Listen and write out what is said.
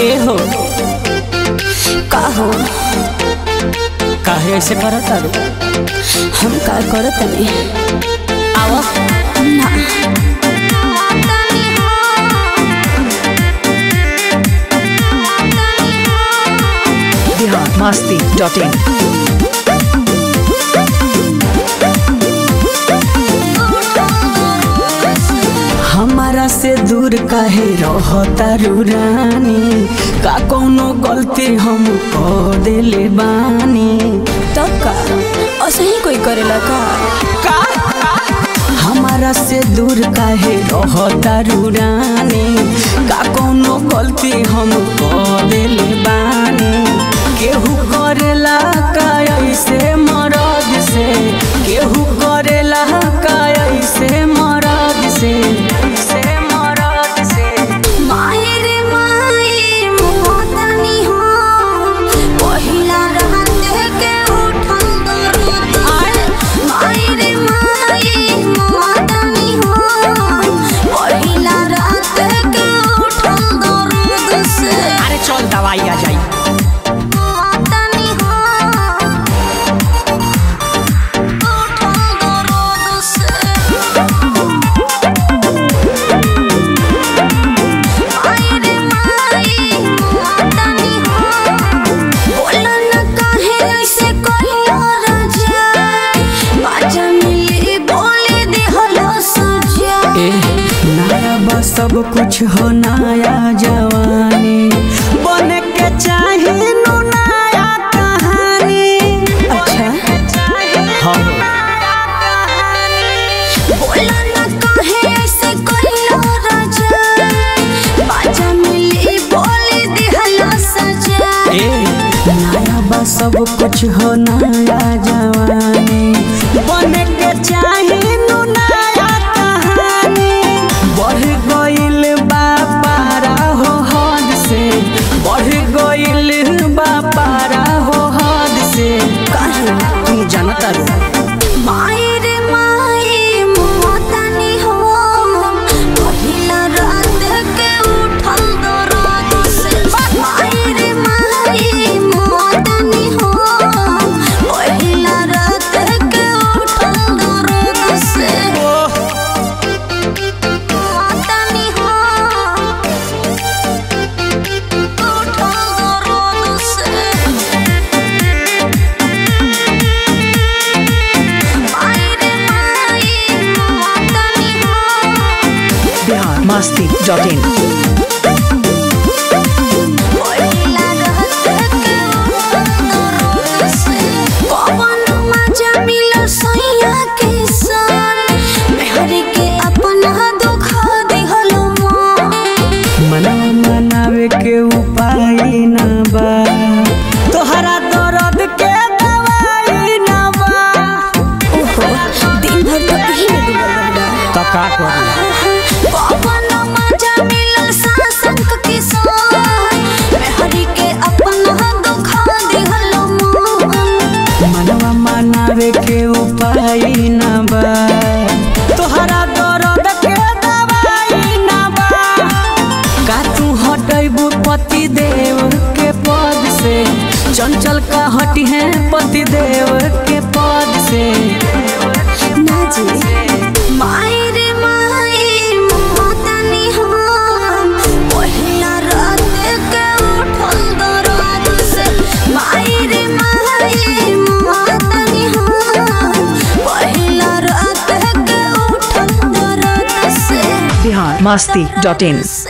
ए हो का हो काहे ऐसे करत तारू हम का करत नहीं आवा ना बिहार मस्ती डॉट इन हमारा से दूर काहे रहता रानी का कोनो गलती हम कर देले बानी तब का ऐसे ही कोई करेला का हमारा से दूर काहे रहता रानी का कोनो गलती हम कर देले बानी केहू करेला का ऐसे मरद से केहू करेला का ऐसे मरद से से मरद से मायर माई मोहतनी हो पहिला रात के उठल दर्द मायर माई मोहतनी हो पहिला रात के उठल दर्द से अरे चल दवाई आ जाई मोहतनी हो उठल दर्द से मायर माई मोहतनी हो बोला न काहे ऐसे कहियो राजा बाजा मिली बोले देहलो सजा ए नया बा सब कुछ हो नया जवानी बने के चाहे नु नया कहानी अच्छा हाँ बोला न काहे ऐसे कहियो राजा बाजा मिली बोले देहलो सजा ए नया बा सब कुछ हो नया जवानी बने के चाहे नु नया कहानी बढ़ गइल बा पारा हो हद से बढ़ गइल बा पारा हो हद से काहे तू जानता रो मायर माई मोहतनी हो पहिला रात के उठल दर्द से मायर माई मोहतनी हो पहिला रात के उठल दर्द से मोहतनी हो उठल दर्द से मायर माई मोहतनी हो बिहार मस्ती डॉट इन पहिला रात के उठल से पवन मजा मिलो सैया के संग मेहर के अपना दुखा दिहलो मन मनवा मनावे के उपाय ना बा तोहरा दर्द के दवाई ना बा ओहो दिन भर तो यही में डूबल रहला तो का करी पवन मजा मिलो सासंक के संग मेहर के अपना दुखा दिहलो मन मनवा मनावे के उपाय ना बा तोहरा दर्द के दवाई ना बा का तू हटैबू पति देव के पद से चंचल का हटी है पति देव के पद से नाजी मायर माई मोहतनी हम पहिला रात के उठल दर्द से मायर माई मोहतनी हम पहिला रात के उठल दर्द से बिहार मस्ती डॉट इन